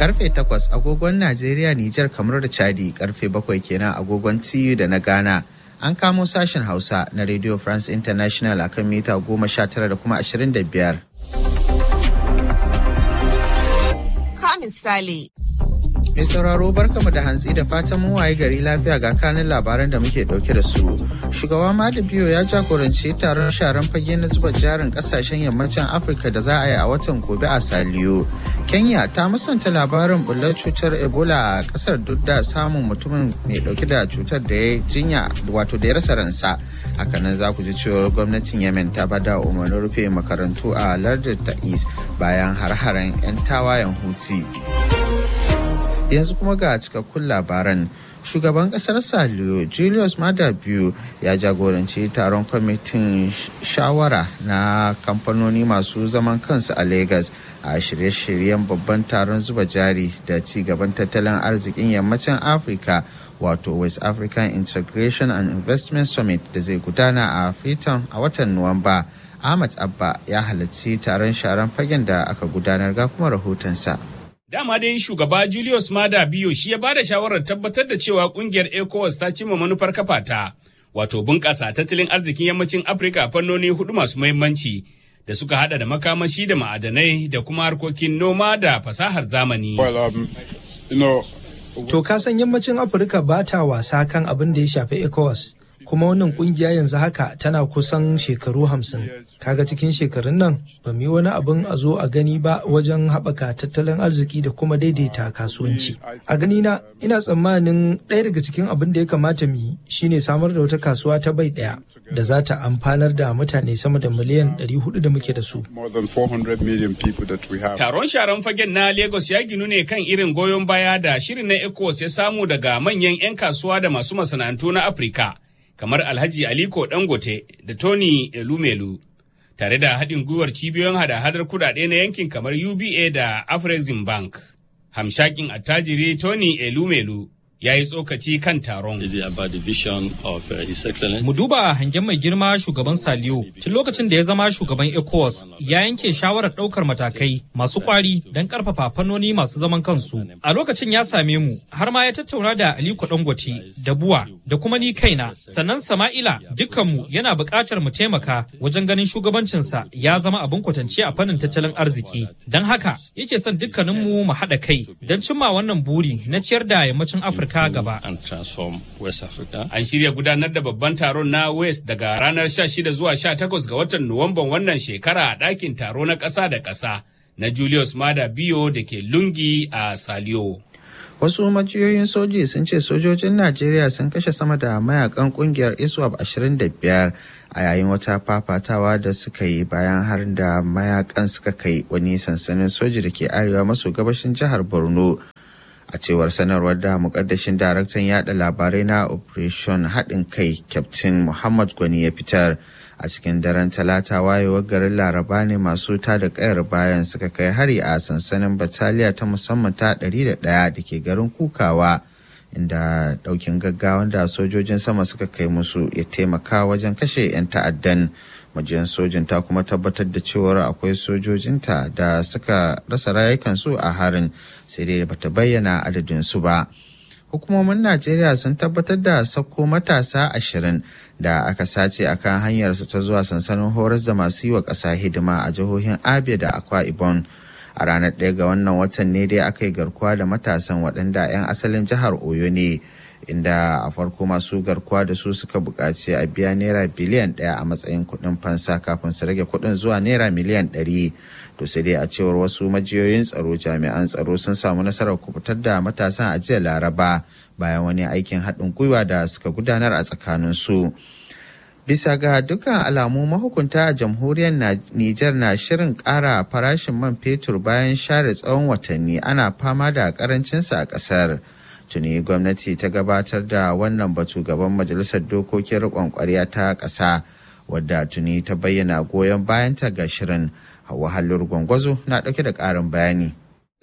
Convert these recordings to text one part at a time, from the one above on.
karfe 8 agogon Najeriya, Nijar, kamar da Chadi karfe 7 kenan agogon TU da na Ghana. An kamo sashen Hausa na Radio France International akan mita 19 da kuma 25. Ka misali. Mai sauraro barkamu da hantsi da fatan mun waye gari lafiya ga kanin labaran da muke dauke da su. Shugaba Madu Biyo ya jagoranci taron sharan fage na zuba jarin kasashen yammacin Afirka da za a yi a watan gobe a Saliyo. Kenya ta musanta labarin bullar cutar Ebola a kasar duk da samun mutumin mai dauke da cutar da ya jinya wato da ya rasa ransa. Hakanan za ku ji cewa gwamnatin Yemen ta bada umarnin rufe makarantu a lardin Ta'is bayan har-haren 'yan tawayen Houthi. yanzu kuma ga cikakkun labaran shugaban kasar saliyo julius mada biyu ya jagoranci taron kwamitin shawara na kamfanoni masu zaman kansu a lagos a shirye-shiryen babban taron zuba jari da ci gaban tattalin arzikin yammacin afirka wato west african integration and investment summit da zai gudana a freetown a watan nuwamba ahmad abba ya halarci taron sharan fagen da aka gudanar ga kuma rahotonsa. Dama dai shugaba Julius Mada Biyo shi ya bada shawarar tabbatar da cewa kungiyar ECOWAS ta cimma manufar kafa ta, wato bunƙasa tattalin arzikin yammacin Afirka fannoni hudu masu muhimmanci da suka hada da makamashi da ma'adanai da kuma harkokin noma da fasahar zamani. To ka san yammacin Afirka ba ta wasa kan abin da ya shafi ECOWAS. kuma wannan kungiya yanzu haka tana kusan shekaru hamsin kaga cikin shekarun nan ba mu yi wani abin a zo a gani ba wajen haɓaka tattalin arziki da kuma daidaita kasuwanci a gani na ina tsammanin ɗaya daga cikin abin da ya kamata mu yi shine samar da wata kasuwa ta bai ɗaya da za ta amfanar da mutane sama da miliyan 400 da muke da su taron sharan fagen na lagos ya ginu ne kan irin goyon baya da shirin na ecos ya samu daga manyan 'yan kasuwa da masu masana'antu na afirka kamar Alhaji Aliko Dangote da Tony Elumelu, tare da haɗin gwiwar cibiyoyin hada-hadar kudade na yankin kamar UBA da Afrexim Bank. Hamshakin attajiri Tony Elumelu ya yi tsokaci kan taron. Mu duba hangen mai girma shugaban Saliyo tun lokacin da ya zama shugaban ECOWAS ya yanke shawarar ɗaukar matakai masu kwari don ƙarfafa fannoni masu zaman kansu. A lokacin ya same mu har ma ya tattauna da Aliko Dangote da Buwa da kuma ni kaina sannan Sama'ila dukkanmu yana buƙatar mu taimaka wajen ganin shugabancinsa ya zama abin kwatance a fannin tattalin arziki. Don haka yake son dukkaninmu mu haɗa kai don cimma wannan buri na ciyar da yammacin Afirka Afirka gaba. An shirya gudanar da babban taron na West daga ranar 16 zuwa 18 ga watan Nuwamban wannan shekara a ɗakin taro na ƙasa da ƙasa na Julius Mada Biyo da ke Lungi a Saliyo. Wasu majiyoyin soji sun ce sojojin Najeriya sun kashe sama da mayakan kungiyar ISWAP 25 a yayin wata fafatawa da suka yi bayan har da mayakan suka kai wani sansanin soji da ke arewa maso gabashin jihar Borno. a cewar sanarwar da mukaddashin daraktan yada labarai na operation haɗin kai captain muhammad gwani ya fitar a cikin daren talata wayewar garin laraba ne masu ta da kayar bayan suka kai hari a sansanin bataliya ta musamman ta 101 da ke garin kukawa inda daukin gaggawan da sojojin sama suka kai musu ya taimaka wajen kashe 'yan ta'addan majiyar sojin ta kuma tabbatar da cewar akwai sojojinta da suka rasa rayukansu a harin sai dai bata bayyana adadinsu ba hukumomin najeriya sun tabbatar da sako matasa ashirin da aka sace a kan hanyarsu ta zuwa sansanin horas da masu yi wa ƙasa hidima a jihohin abia da akwa ibon a ranar ɗaya ga wannan watan ne dai aka yi garkuwa da matasan waɗanda 'yan asalin jihar oyo ne inda a farko masu garkuwa da su suka buƙaci a biya naira biliyan ɗaya a matsayin kuɗin fansa kafin su rage kuɗin zuwa naira miliyan ɗari to sai dai a cewar wasu majiyoyin tsaro jami'an tsaro sun samu nasarar kubutar da matasan a jiya laraba bayan wani aikin haɗin gwiwa da suka gudanar a tsakanin su. Bisa ga dukkan alamu mahukunta a jamhuriyar Nijar na shirin ƙara farashin man fetur bayan share tsawon watanni ana fama da ƙarancinsa a ƙasar. Tuni gwamnati ta gabatar da wannan batu gaban Majalisar Dokokin Riƙon ƙwarya ta ƙasa, wadda tuni ta bayyana goyon bayanta ga shirin. Hawa Hallur Gwangwazo na ɗauke da ƙarin bayani.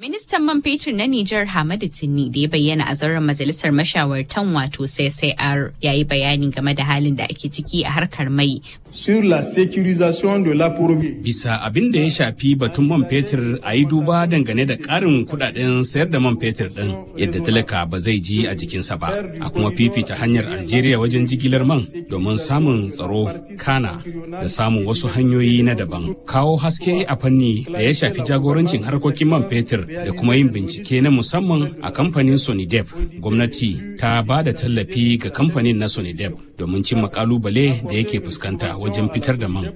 Ministan man fetur na Nijar Hamadu Tinni da ya bayyana a zauren majalisar mashawartan wato CCR ya yi bayani game da halin da ake ciki a harkar mai. Sur la sécurisation de l'approvisionnement. Bisa abin da ya shafi batun man fetur a yi duba dangane da ƙarin kudaden sayar da man fetur ɗin yadda talaka ba zai ji a jikinsa ba. A kuma fifita hanyar Algeria wajen jigilar man domin samun tsaro kana da samun wasu hanyoyi na daban. Kawo haske a fanni da ya shafi jagorancin harkokin man fetur da kuma yin bincike na musamman a kamfanin sonidep gwamnati ta ba da tallafi ga kamfanin na sonidep domin cimma kalubale da yake fuskanta wajen fitar da man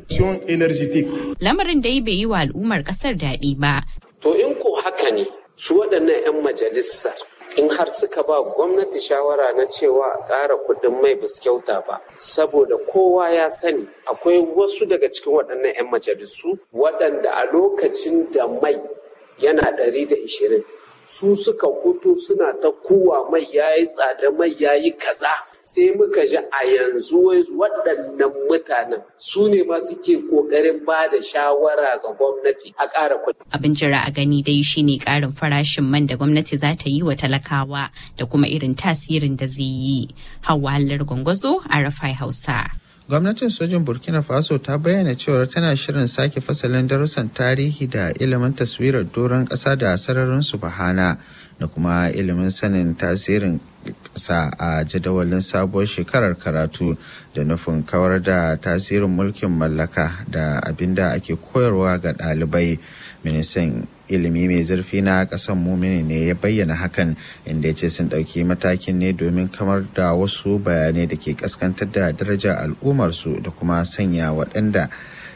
lamarin da bai yi wa al'ummar kasar daɗi ba to in ko haka ne su waɗannan 'yan majalisar in har suka ba gwamnati shawara na cewa a ƙara kuɗin mai bis kyauta ba saboda kowa ya sani akwai wasu daga cikin waɗannan 'yan majalisu waɗanda a lokacin da mai yana ɗari da ishirin su suka hutu suna ta kuwa mai yayi tsada mai yayi kaza sai muka ji a yanzu waɗannan mutanen su ne ma suke ƙoƙarin ba da shawara ga gwamnati a ƙara kuɗi. Abin jira a gani dai shine ƙarin farashin man da gwamnati za ta yi wa talakawa da kuma irin tasirin da zai yi. Hauwa Hallar Gwangwazo a Rafai Hausa. gwamnatin sojin burkina faso ta bayyana cewar tana shirin sake fasalin darussan tarihi da ilimin taswirar doron ƙasa da sararin su bahana da kuma ilimin sanin tasirin ƙasa a jadawalin sabuwar shekarar karatu da nufin kawar da tasirin mulkin mallaka da abin da ake koyarwa ga ɗalibai ministan ilimi mai zurfi na ƙasar mumini ne ya bayyana hakan inda ya ce sun ɗauki matakin ne domin kamar da wasu bayanai da ke kaskantar da darajar al'ummarsu da kuma sanya waɗanda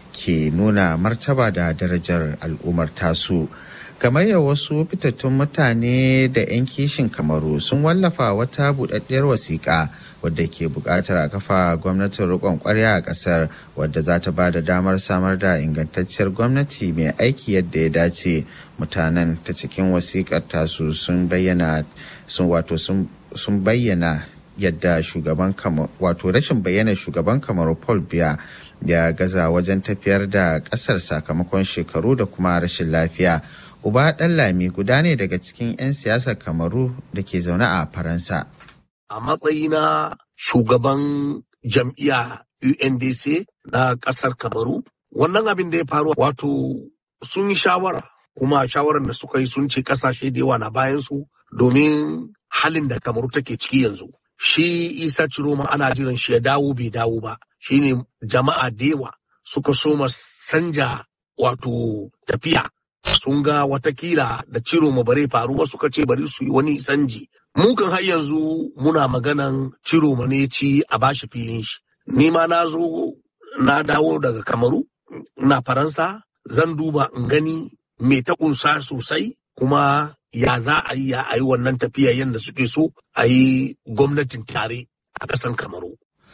ke nuna martaba da darajar al'ummar tasu. kamar ya wasu fitattun mutane da 'yan kishin kamaru sun wallafa wata buɗaɗɗiyar wasiƙa wadda ke buƙatar a kafa gwamnatin riƙon ƙwarya a ƙasar wadda za ta ba da damar samar da ingantacciyar gwamnati mai aiki yadda ya dace mutanen ta cikin wasiƙar tasu sun bayyana sun wato sun bayyana yadda shugaban wato rashin bayyana shugaban kamaru paul biya ya gaza wajen tafiyar da ƙasar sakamakon shekaru da kuma rashin lafiya Uba Ɗanlami guda ne daga cikin 'yan siyasar Kamaru da ke zaune a Faransa. A matsayina shugaban jam'iyya UNDC na ƙasar Kamaru, wannan abin da ya faru wato sun yi shawara kuma shawarar da suka yi sun ce ƙasashe da yawa na bayansu domin halin da Kamaru take ciki yanzu. Shi Isa Ciroma ana jiran shi ya dawo bai dawo ba, shi ne jama'a da yawa suka soma sanja wato tafiya sun ga watakila da ciro ma bare faruwa suka ce bari su yi wani sanji. Mu kan har yanzu muna maganan ciro ma ne ci a bashi filin shi. Ni ma na zo na dawo daga Kamaru, na Faransa, zan duba in gani me ta kunsa sosai kuma ya za a yi a yi wannan tafiya yadda suke so a yi gwamnatin tare a ƙasan Kamaru.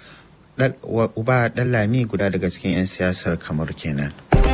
Uba Ɗanlami guda daga cikin 'yan siyasar Kamaru kenan.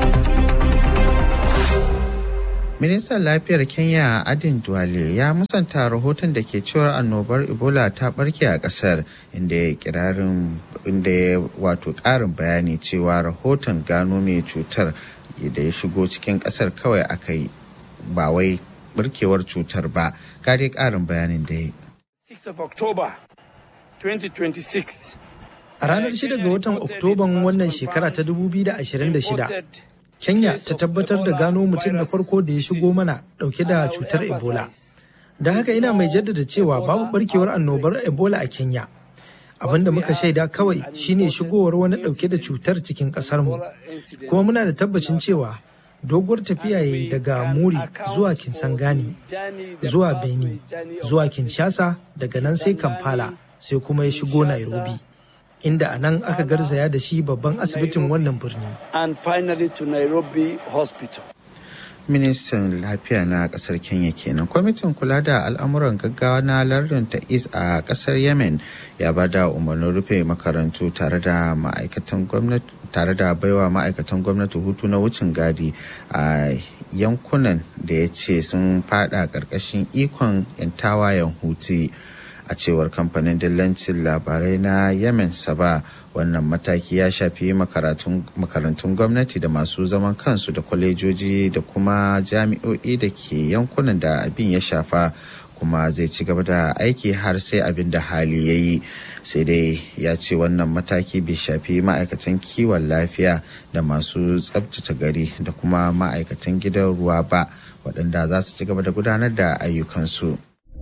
Ministan Lafiyar Kenya Adin Duale ya musanta rahoton da ke cewar annobar Ebola ta barke a kasar inda ya kirarin inda ya wato ƙarin bayani cewa rahoton gano mai cutar da ya shigo cikin kasar kawai aka yi ba wai barkewar cutar ba. Kare ƙarin bayanin da ya 6 of October 2026 A ranar 6 ga watan Oktoban wannan shekara ta 2026, Kenya ta tabbatar da gano mutum na farko da ya shigo mana dauke da cutar Ebola. Da haka ina mai jaddada cewa babu barkewar annobar Ebola a Kenya. Abin da muka shaida kawai shine shigowar wani dauke da cutar cikin mu Kuma muna da tabbacin cewa doguwar tafiya yayi daga Muri zuwa Kinsangani, zuwa Beni, zuwa Kinshasa, daga nan sai Kampala, sai kuma ya shigo Nairobi. inda a nan aka garzaya da shi babban asibitin wannan birni. And finally to Nairobi Hospital. Ministan lafiya na kasar Kenya kenan. Kwamitin kula da al'amuran gaggawa na lardin ta is a kasar Yemen ya ba da umarnin rufe makarantu tare da ma'aikatan gwamnati tare da baiwa ma'aikatan gwamnati hutu na wucin gadi a yankunan da ya ce sun fada ƙarƙashin ikon 'yan tawayen huti. a cewar kamfanin dillancin labarai na yemen saba wannan mataki ya shafi makarantun gwamnati da masu zaman kansu da kwalejoji da kuma jami'o'i da ke yankunan da abin ya shafa kuma zai ci gaba da aiki har sai abin da hali ya yi sai dai ya ce wannan mataki bai shafi ma'aikatan kiwon lafiya da masu tsabtace gari da kuma ma'aikatan gidan ruwa ba waɗanda za su ci gaba da gudanar da ayyukansu.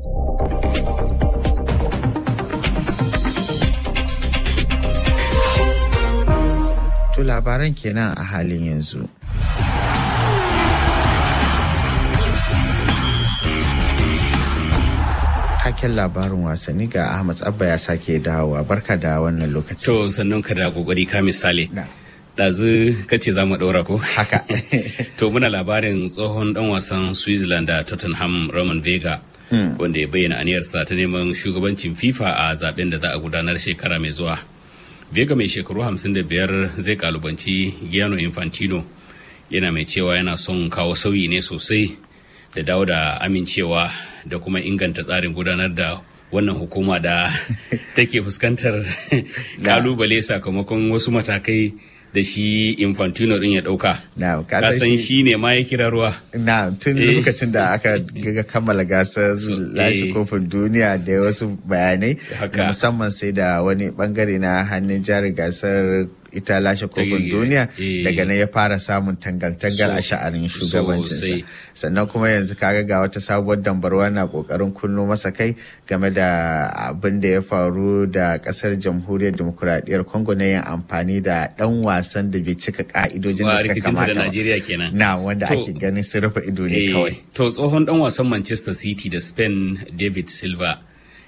To labaran kenan a halin yanzu. Taken labarin wasanni ga Ahmad Abba ya sake dawowa barka da wannan lokaci. To sannan ka da kokari ka misali. Ɗazu kace za mu ɗaura ko? Haka. to muna labarin tsohon ɗan wasan Switzerland da Tottenham Roman Vega. Wanda ya bayyana aniyarsa ta neman shugabancin FIFA a zaben da za a gudanar shekara mai zuwa. Vega mai shekaru 55 zai kalubanci Giano Infantino yana mai cewa yana son kawo sauyi ne sosai da dawo da amincewa da kuma inganta tsarin gudanar da wannan hukuma da take fuskantar kalubale sakamakon wasu matakai da shi infantino din ya dauka kasan shi ne ma ya kira ruwa na tun lokacin da aka ga kammala gasar lashe kofin duniya da wasu bayanai musamman sai da wani bangare na hannun jari gasar ita lashe kofin duniya daga nan ya fara samun tangal-tangal a sha'anin shugabancinsa sannan kuma yanzu kaga ga wata sabuwar dambarwa na kokarin kunno masa kai game da abin da ya faru da kasar jamhuriyar demokuraɗiyyar congo na yin amfani da dan wasan da bai cika ka'idojin da suka kamata da Najeriya kenan na wanda ake ganin sun rufe ido ne kawai to tsohon dan wasan Manchester City da Spain David Silva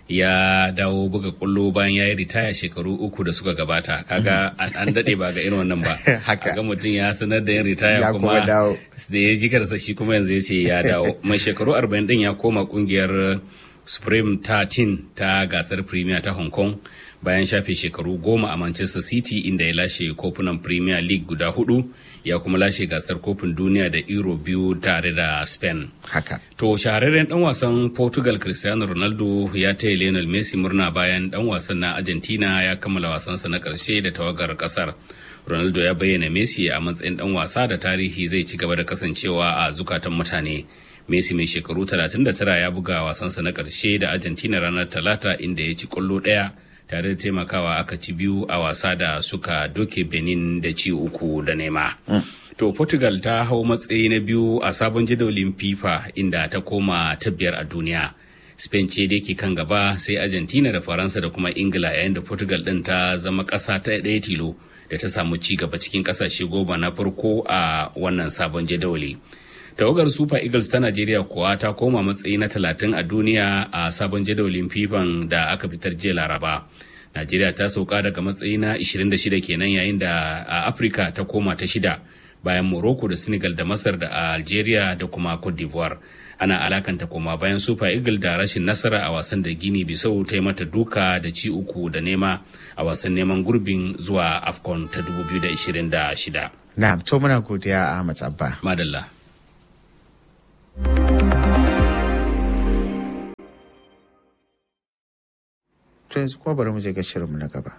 ya dawo buga kullo bayan ya yi ritaya shekaru uku da suka gabata kaga an daɗe ba ga irin wannan ba haka ga mutum ya sanar da yin ritaya kuma da ya ji karsa shi kuma yanzu ya ce ya dawo mai shekaru 40 din ya koma kungiyar supreme 13 ta gasar premier ta hong kong bayan shafe shekaru goma a manchester city inda ya lashe kofunan premier league guda hudu ya kuma lashe gasar kofin duniya da euro biyu tare da spain haka to shahararren dan wasan portugal cristiano ronaldo ya taya lionel messi murna bayan dan wasan na argentina ya kammala wasansa na karshe da tawagar kasar ronaldo ya bayyana messi a matsayin dan wasa da tarihi zai ci gaba da kasancewa a zukatan mutane Messi mai shekaru 39 ya buga wasansa na ƙarshe da Argentina ranar Talata inda ya ci ƙwallo ɗaya tare da taimakawa aka ci biyu a wasa da suka doke Benin da ci uku da nema. To Portugal ta hau matsayi na biyu a sabon jadawalin FIFA inda ta koma ta biyar a duniya. Spain ce da ke kan gaba sai Argentina da Faransa da kuma Ingila yayin da Portugal ɗin ta zama ƙasa ta ɗaya tilo da ta samu ci gaba cikin ƙasashe goma na farko a wannan sabon jadawali. tawagar super eagles ta najeriya kuwa ta koma matsayi na talatin a duniya a sabon jadawalin fifan da aka fitar jiya laraba najeriya ta sauka daga matsayi na 26 kenan yayin da a afirka ta koma ta shida bayan morocco da senegal da masar da algeria da kuma cote d'ivoire ana alakanta koma bayan super eagle da rashin nasara a wasan da gini bisau ta yi mata duka da ci uku da nema a wasan neman gurbin zuwa afcon ta 2026 na to muna godiya ahmad abba madalla To yanzu kuma bari mu je ga shirinmu na gaba.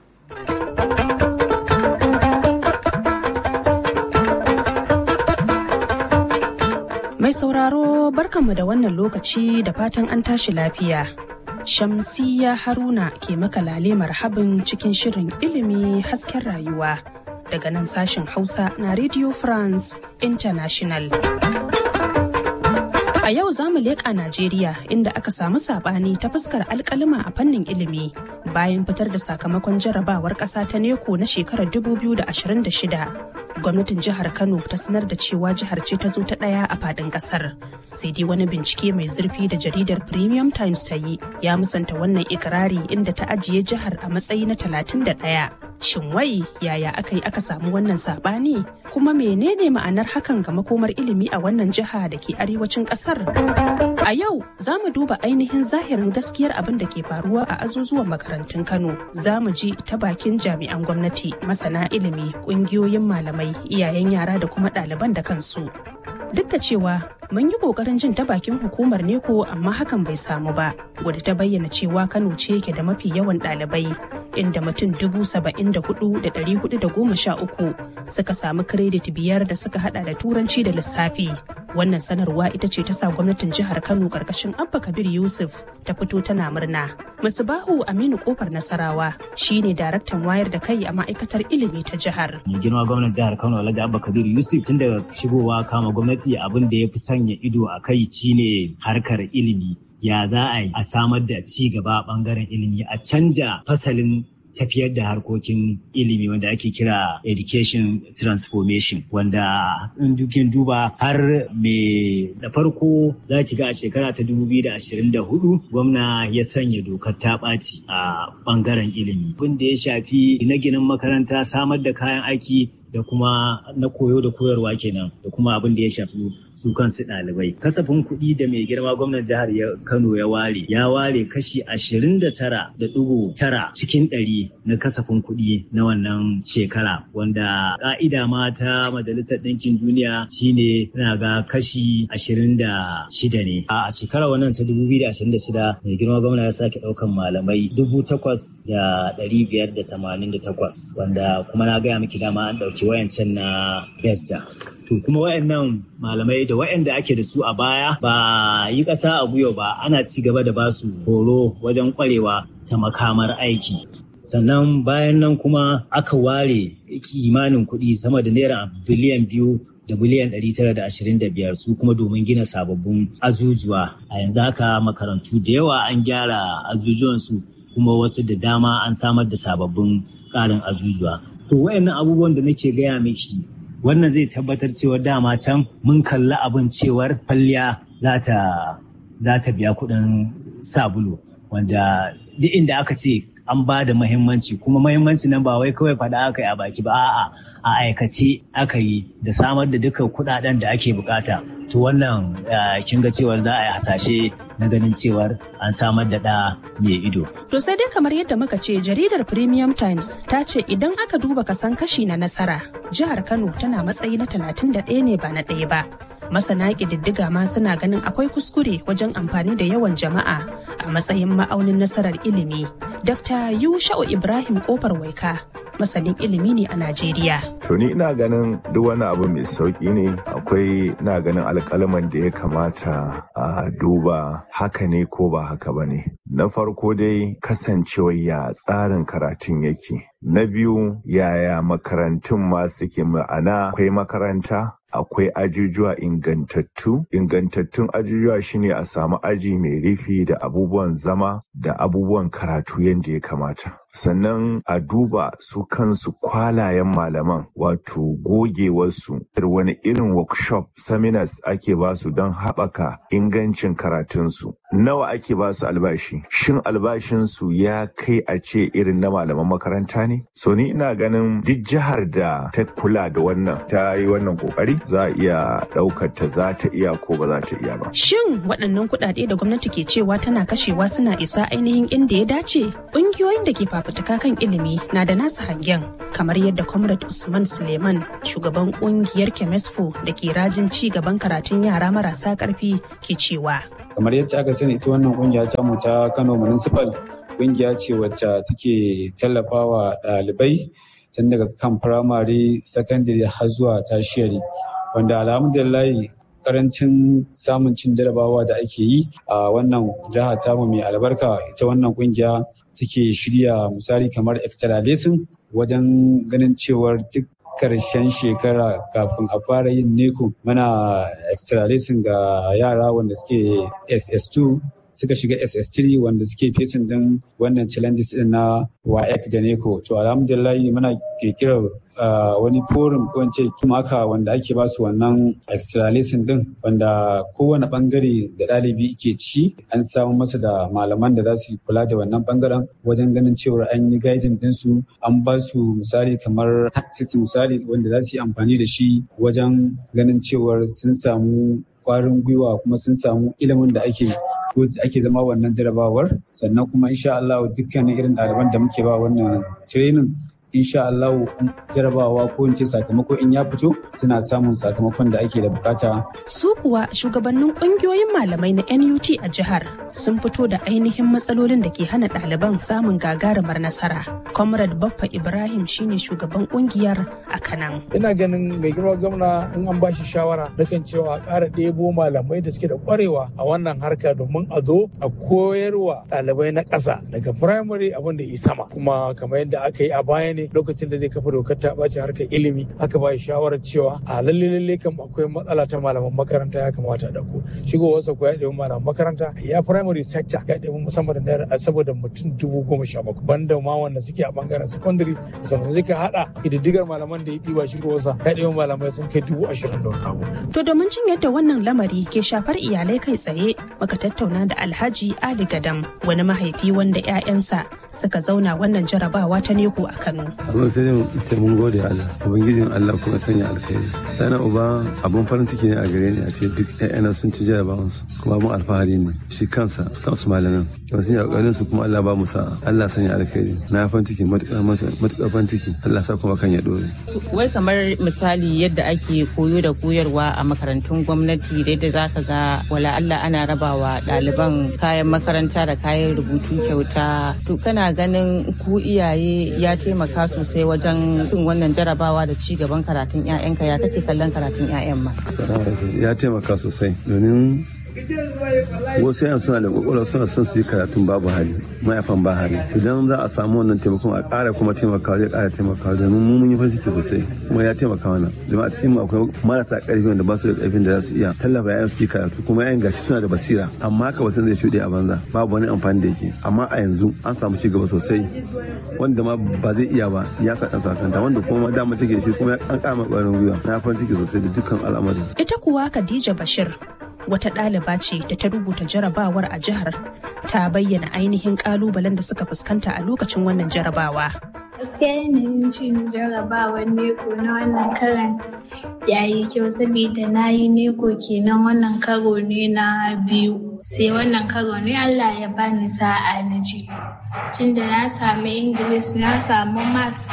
Mai sauraro barkanmu da wannan lokaci da fatan an tashi lafiya. Shamsiya Haruna ke maka lale marhabin cikin shirin ilimi hasken rayuwa daga nan sashen Hausa na Radio France International. A yau za mu leƙa Najeriya inda aka samu saɓani ta fuskar alƙalima a fannin ilimi bayan fitar da sakamakon jarabawar ƙasa ta neko na shekarar 2026. Gwamnatin jihar Kano ta sanar da cewa jihar ce ta zo ta ɗaya a faɗin ƙasar. Sai dai wani bincike mai zurfi da jaridar Premium Times ta yi ya musanta wannan ikirari inda ta ajiye jihar a matsayi na 31. Shin wai yaya aka yi aka samu wannan saɓani? Kuma menene ma'anar hakan ga makomar ilimi a wannan jiha da ke arewacin ƙasar? A yau za mu duba ainihin zahirin gaskiyar abin da ke faruwa a azuzuwan makarantun Kano. Za mu ji ta bakin jami'an gwamnati, masana ilimi, ƙungiyoyin malamai, iyayen yara da kuma ɗaliban da kansu. Duk da cewa mun yi kokarin jin ta bakin hukumar neko amma hakan bai samu ba wadda ta bayyana cewa kano ce ke da mafi yawan ɗalibai inda mutum dubu saba'in da hudu da ɗari hudu da goma sha uku suka samu kiredit biyar da suka hada da turanci da lissafi wannan sanarwa ita ce ta sa gwamnatin jihar kano karkashin abba kabir yusuf ta fito tana murna musbahu aminu kofar nasarawa shine daraktan wayar da kai a ma'aikatar ilimi ta jihar mai girma gwamnan jihar kano alhaji abba kabir yusuf tun daga shigowa kama gwamnati abin da ya fi sanya ido a kai shine harkar ilimi ya za a yi a samar da ci gaba bangaren ilimi a canja fasalin tafiyar da harkokin ilimi wanda ake kira education transformation wanda in dukin duba har me da farko za ki ga a shekara ta 2024 gwamna ya sanya dokar ta ɓaci a ɓangaren ilimi abin da ya shafi gine-ginen makaranta samar da kayan aiki da kuma na koyo da koyarwa kenan da kuma abin da ya shafi su kansu ɗalibai. Kasafin kuɗi da mai girma gwamnan jihar Kano ya ware, ya ware kashi ashirin da tara da ɗigo tara cikin ɗari na kasafin kuɗi na wannan shekara wanda ƙa'ida ma ta Majalisar Ɗinkin Duniya shine na ga kashi ashirin da shida ne. A shekarar wannan ta dubu biyu da ashirin da shida mai girma gwamna ya sake ɗaukan malamai dubu takwas da ɗari biyar da tamanin da takwas wanda kuma na gaya miki dama an ɗauki wayancan na Besta. To kuma wayannan malamai da wayanda ake da su a baya ba yi ƙasa a guyo ba ana ci gaba da basu horo wajen ƙwarewa ta makamar aiki. Sannan bayan nan kuma aka ware kimanin kuɗi sama da naira biliyan biyu da biliyan ɗari tara da ashirin da biyar su kuma domin gina sababbin ajujuwa. A yanzu haka makarantu da yawa an gyara ajujuwansu kuma wasu da dama an samar da sababbin ƙarin ajujuwa. To wayannan abubuwan da nake gaya miki wannan zai tabbatar cewa dama can mun kalli abin cewar kwalliya za ta za ta biya kuɗin sabulu wanda duk inda aka ce an ba da mahimmanci kuma mahimmanci nan ba wai kawai faɗa aka yi a baki ba a'a a aikace aka yi da samar da dukkan kuɗaɗen da ake bukata to wannan kin ga cewar za a yi hasashe na ganin cewar an samar da ɗa mai ido. To sai dai kamar yadda muka ce jaridar Premium Times ta ce idan aka duba kasan kashi na nasara jihar Kano tana matsayi na 31 ne ba na ɗaya ba. Masana ƙididdiga ma suna ganin akwai kuskure wajen amfani da yawan jama'a a matsayin ma'aunin nasarar ilimi. Dr. Yusha'u Ibrahim Kofar Waika masanin ilimi ne a Najeriya. To ni ina ganin duk wani abu mai sauki ne akwai ina ganin alƙalaman da ya kamata a duba haka ne ko ba haka ba ne. Na farko dai kasancewar ya tsarin karatun yake. Na biyu yaya makarantun ma suke ma'ana akwai makaranta akwai ajujuwa ingantattu ingantattun ajujuwa shine a samu aji mai rufi da abubuwan zama da abubuwan karatu yadda ya kamata sannan a duba su kansu kwalayen malaman wato gogewarsu wani irin workshop seminars ake basu don haɓaka ingancin karatunsu nawa ake basu albashi shin albashinsu ya kai a ce irin na malaman makaranta ne so ni ina ganin duk jihar da ta kula da wannan ta yi wannan kokari za a iya ɗaukar ta za ta iya ko ba za ta iya ba Shin waɗannan kuɗaɗe da gwamnati ke cewa tana kashewa suna isa ainihin inda ya dace? Ƙungiyoyin da ke fafutuka kan ilimi na da nasu hangen kamar yadda Comrade Usman Suleiman shugaban ƙungiyar Kemesfo da ke rajin ci gaban karatun yara marasa ƙarfi ke cewa. Kamar yadda aka sani ita wannan ƙungiya ta mu ta Kano Municipal ƙungiya ce wacce take tallafawa ɗalibai tun daga kan firamare, sakandare har zuwa tashiyari. Wanda alhamdulillahi karancin samun cin jarabawa da ake yi a wannan jiha tamu mai albarka ita wannan kungiya take shirya misali kamar extra lesson wajen ganin cewar duk karshen shekara kafin a fara yin neko mana extra lesson ga yara wanda suke ss2 suka shiga ss3 wanda suke fesin din wannan challenges din na waec da neko to alhamdulillah muna kirkirar wani forum ko ce kimaka wanda ake basu wannan extra lesson din wanda kowane bangare da ɗalibi ke ci an samu masa da malaman da za su kula da wannan bangaren wajen ganin cewar an yi guiding ɗinsu an ba su misali kamar tactics misali wanda za su yi amfani da shi wajen ganin cewar sun samu kwarin gwiwa kuma sun samu ilimin da ake ko ake zama wannan jarabawar sannan kuma insha Allah dukkanin irin ɗaliban da muke ba wannan training insha Allah jarabawa ko in ce sakamako in ya fito suna samun sakamakon da ake da bukata. Su kuwa shugabannin kungiyoyin malamai na NUT a jihar sun fito da ainihin matsalolin da ke hana ɗaliban samun gagarumar nasara. Comrade Baffa Ibrahim shine shugaban kungiyar a Kanan. Ina ganin mai girma gwamna in an bashi shawara kan cewa a ƙara ɗebo malamai da suke da ƙwarewa a wannan harka domin a zo a koyarwa ɗalibai na ƙasa daga firamare abin da yi sama kuma kamar yadda aka yi a baya ne lokacin da zai kafa dokar ta ɓace harkar ilimi aka ba shawarar cewa a lalle lalle kam akwai matsala ta malaman makaranta ya kamata a dako shigowarsa ko ya ɗebi malaman makaranta ya primary sector ya ɗebi musamman da naira saboda mutum dubu goma sha bakwai banda ma wanda suke a bangaren secondary sannan zai ka haɗa ƙididdigar malaman da ya ɗiba shigowarsa ya ɗebi malamai sun kai dubu ashirin da wani abu. To domin jin yadda wannan lamari ke shafar iyalai kai tsaye muka tattauna da Alhaji Ali Gadam wani mahaifi wanda 'ya'yansa suka zauna wannan jarabawa ta neko a Kano. Abin sai dai ce mun gode Allah, Ubangijin Allah kuma sanya alkhairi. Tana uba abun farin ciki ne a gare ni a ce duk ƴaƴana sun ci jarabawan su kuma abun alfahari ne shi kansa kansu malamin. Kuma sun yi ƙoƙarin su kuma Allah ba mu sa'a. Allah sanya alkhairi. Na farin ciki matuƙar farin ciki. Allah sa kuma kan ya dore. Wai kamar misali yadda ake koyo da koyarwa a makarantun gwamnati da yadda za ka ga wala Allah ana rabawa ɗaliban kayan makaranta da kayan rubutu kyauta. To kana ganin ku iyaye ya taimaka sosai wajen yin wannan jarabawa da ci gaban karatun 'ya'yanka ya kake kallon karatun 'ya'yan ma. Ya taimaka sosai domin wasu yan suna da kwakwalwa suna son su yi karatun babu hali mayafan ba hali idan za a samu wannan taimakon a ƙara kuma taimakawa zai ƙara taimakawa domin mu mun yi farin ciki sosai kuma ya taimaka mana domin a cikin akwai marasa ƙarfi wanda ba su da ƙarfin da za su iya tallafa yayan su yi karatu kuma yayan gashi suna da basira amma haka wasan zai shuɗe a banza babu wani amfani da yake amma a yanzu an samu ci gaba sosai wanda ma ba zai iya ba ya sa kansa kanta wanda kuma dama take shi kuma an ƙara ƙwarin gwiwa na farin ciki sosai da dukkan al'amari ita kuwa Khadija Bashir wata ɗaliba ce da ta rubuta jarabawar a jihar ta bayyana ainihin ƙalubalen da suka fuskanta a lokacin wannan jarabawa. gaskiya yanayin cin jarabawar neko na wannan karan ya yi kyau saboda na yi neko kenan wannan karo ne na biyu sai wannan karo ne allah ya bani sa'a na ji tunda na samu ingilis na samu mas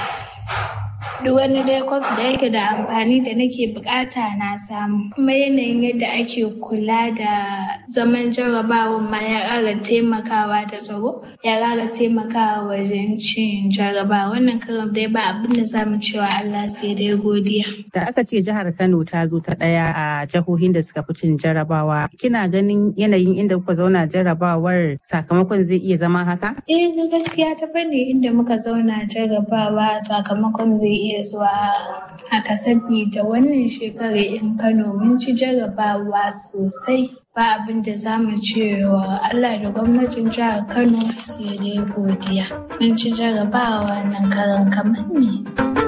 duk wani dai kwas da yake da amfani da nake bukata na samu kuma yanayin yadda ake kula da zaman jarabawan ma ya ƙara taimakawa da tsaro ya ƙara taimakawa wajen cin jaraba wannan karam dai ba abin da zamu cewa Allah sai dai godiya da aka ce jihar Kano ta zo ta ɗaya a jihohin da suka fi cin jarabawa kina ganin yanayin inda kuka zauna jarabawar sakamakon zai iya zama haka eh gaskiya ta fanni inda muka zauna jarabawa sakamakon zai iya iya zuwa haka sabida wannan shekarar in Kano mun ci jarabawa sosai ba abin da za mu ce wa Allah da gwamnatin jihar Kano sai dai godiya. Mun ci jarabawa nan karan kamar ne.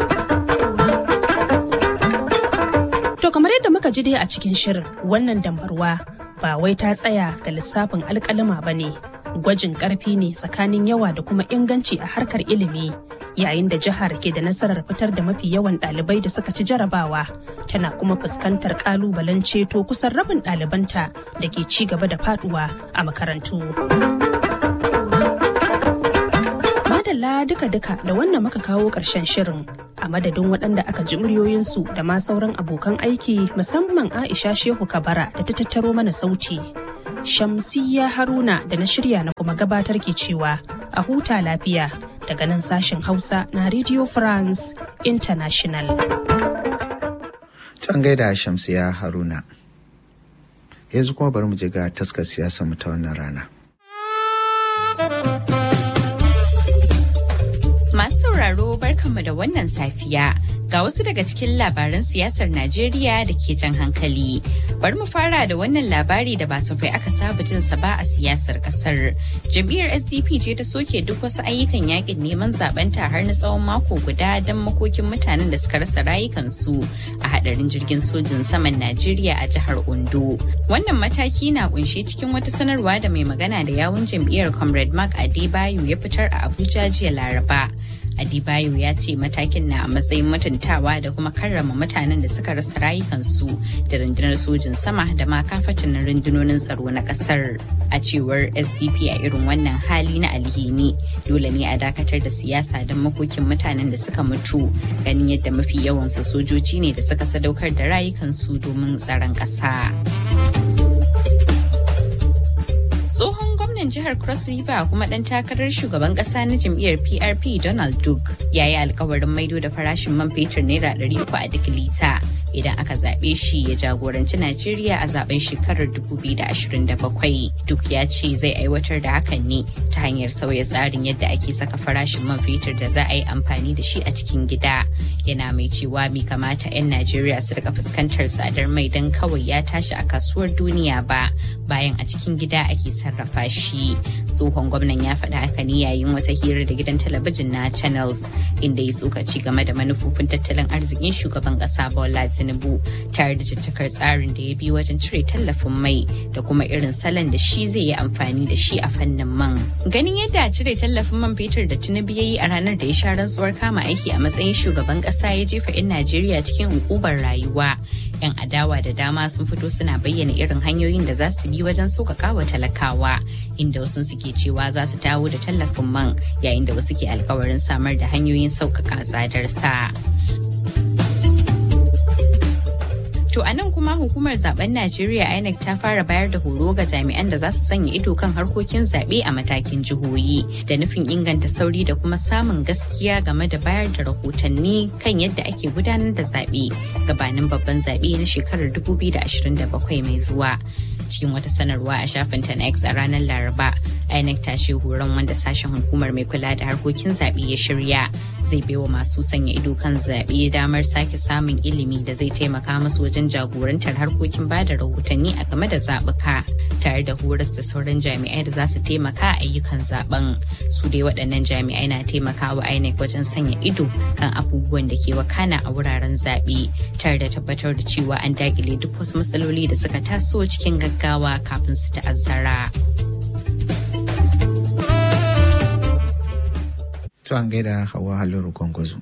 To kamar yadda muka ji dai a cikin shirin wannan dambarwa ba wai ta tsaya ga lissafin alkalima ba ne. Gwajin ƙarfi ne tsakanin yawa da kuma inganci a harkar ilimi. yayin da jihar ke da nasarar fitar da mafi yawan ɗalibai da suka ci jarabawa tana kuma fuskantar ƙalubalen ceto kusan rabin ɗalibanta da ke ci gaba da faduwa a makarantu. Madalla duka-duka da wannan muka kawo ƙarshen shirin a madadin waɗanda aka ji muryoyinsu da ma sauran abokan aiki musamman Aisha Shehu Kabara da ta tattaro mana sauti. Shamsiyya Haruna da na shirya na kuma gabatar ke cewa a huta lafiya. daga nan sashen Hausa na Radio France International. Can gaida Shamsiya Haruna. Yanzu kuma bari mu je ga taskar siyasa mu ta wannan rana. Masu sauraro barkanmu da wannan safiya. Ga wasu daga cikin labaran siyasar Najeriya da ke jan hankali. Bari mu fara da wannan labari da ba safai aka saba jin sa ba a siyasar kasar. Jam'iyyar SDP ce ta soke duk wasu ayyukan yakin neman zabenta har na tsawon mako guda don makokin mutanen da suka rasa rayukansu a hadarin jirgin sojin saman Najeriya a jihar Ondo. Wannan mataki na kunshe cikin wata sanarwa da mai magana da yawun jam'iyyar Comrade Mark Adebayo ya fitar a Abuja jiya Laraba. Adibayo ya ce matakin na a matsayin mutuntawa da kuma karrama mutanen da suka rasa rayukansu da rundunar sojin sama da ma kafatan rundunonin tsaro na kasar. A cewar SDP a irin wannan hali na alhini dole ne a dakatar da siyasa don makokin mutanen da suka mutu ganin yadda mafi yawansu sojoji ne da suka sadaukar da rayukansu domin tsaron ƙasa. tsohon gwamnan jihar cross river kuma dan takarar shugaban kasa na jam'iyyar prp donald duke ya yi alkawarin maido da farashin man fetur naira 300 a duk lita idan aka zaɓe shi ya jagoranci Najeriya a zaben shekarar 2027. Duk ya ce zai aiwatar da hakan ne ta hanyar sauya tsarin yadda ake saka farashin man fetur da za a yi amfani da shi a cikin gida. Yana mai cewa bai kamata 'yan Najeriya su rika fuskantar tsadar mai don kawai ya tashi a kasuwar duniya ba bayan a cikin gida ake sarrafa shi. Tsohon gwamnan ya faɗa haka ne yayin wata hira da gidan talabijin na Channels inda ya tsokaci game da manufofin tattalin arzikin shugaban ƙasa Bola Tinubu tare da caccakar tsarin da ya bi wajen cire tallafin mai da kuma irin salon da shi zai yi amfani da shi a fannin man. Ganin yadda cire tallafin man fetur da Tinubu ya yi a ranar da ya sha rantsuwar kama aiki a matsayin shugaban kasa ya jefa 'yan Najeriya cikin hukubar rayuwa. 'Yan adawa da dama sun fito suna bayyana irin hanyoyin da za su bi wajen sauƙaƙa wa talakawa inda wasu suke cewa za su dawo da tallafin man yayin da wasu ke alkawarin samar da hanyoyin sauƙaƙa tsadar sa. To a nan kuma hukumar zaben Najeriya INEC ta fara bayar da horo ga jami'an da za su sanya ido kan harkokin zaɓe a matakin jihohi da nufin inganta sauri da kuma samun gaskiya game da bayar da rahotanni kan yadda ake gudanar da zaɓe gabanin babban zaɓe na shekarar 2027 mai zuwa. Cikin wata sanarwa a shafin ta na X a ranar Laraba, INEC ta ce horon wanda sashen hukumar mai kula da harkokin zaɓe ya shirya zai baiwa masu sanya ido kan zaɓe damar sake samun ilimi da zai taimaka musu wajen jagorantar harkokin ba da rahotanni a game da zaɓuka tare da horas da sauran jami'ai da za su taimaka a ayyukan zaben su dai waɗannan jami'ai na taimakawa INEC wajen sanya ido kan abubuwan da ke wakana a wuraren zaɓe tare da tabbatar da cewa an dakile duk wasu matsaloli da suka taso cikin gaggawa kafin su ta'azzara. To an gaida hawa halin gwangwazo.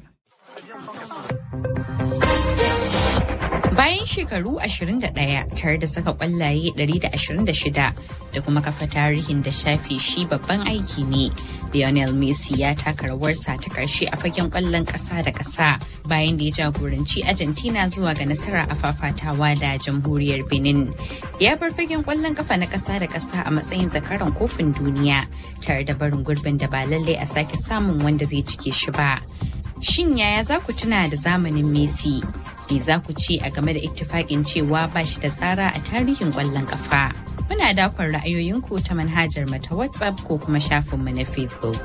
Bayan shekaru 21 tare da saka kwallaye 126 da kuma kafa tarihin da shafe shi babban aiki ne, Lionel Messi ya taka rawarsa ta karshe a fagen kwallon ƙasa da ƙasa bayan da ya jagoranci Argentina zuwa ga nasara a fafatawa da jamhuriyar Benin. Ya bar fagen kwallon kafa na ƙasa da ƙasa a matsayin zakaran kofin duniya tare da barin gurbin da ba lallai a sake samun wanda zai cike shi ba. Shin yaya za ku tuna da zamanin Messi? Me za ku ce a game da ittifaƙin cewa ba shi da tsara a tarihin ƙwallon ƙafa? Muna dakon ra'ayoyinku ta manhajar mata WhatsApp ko kuma shafinmu na Facebook.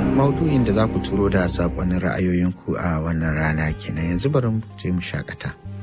Maudu'in da za ku turo da saƙonin ra'ayoyinku a wannan rana kenan yanzu bari mu je mu shakata.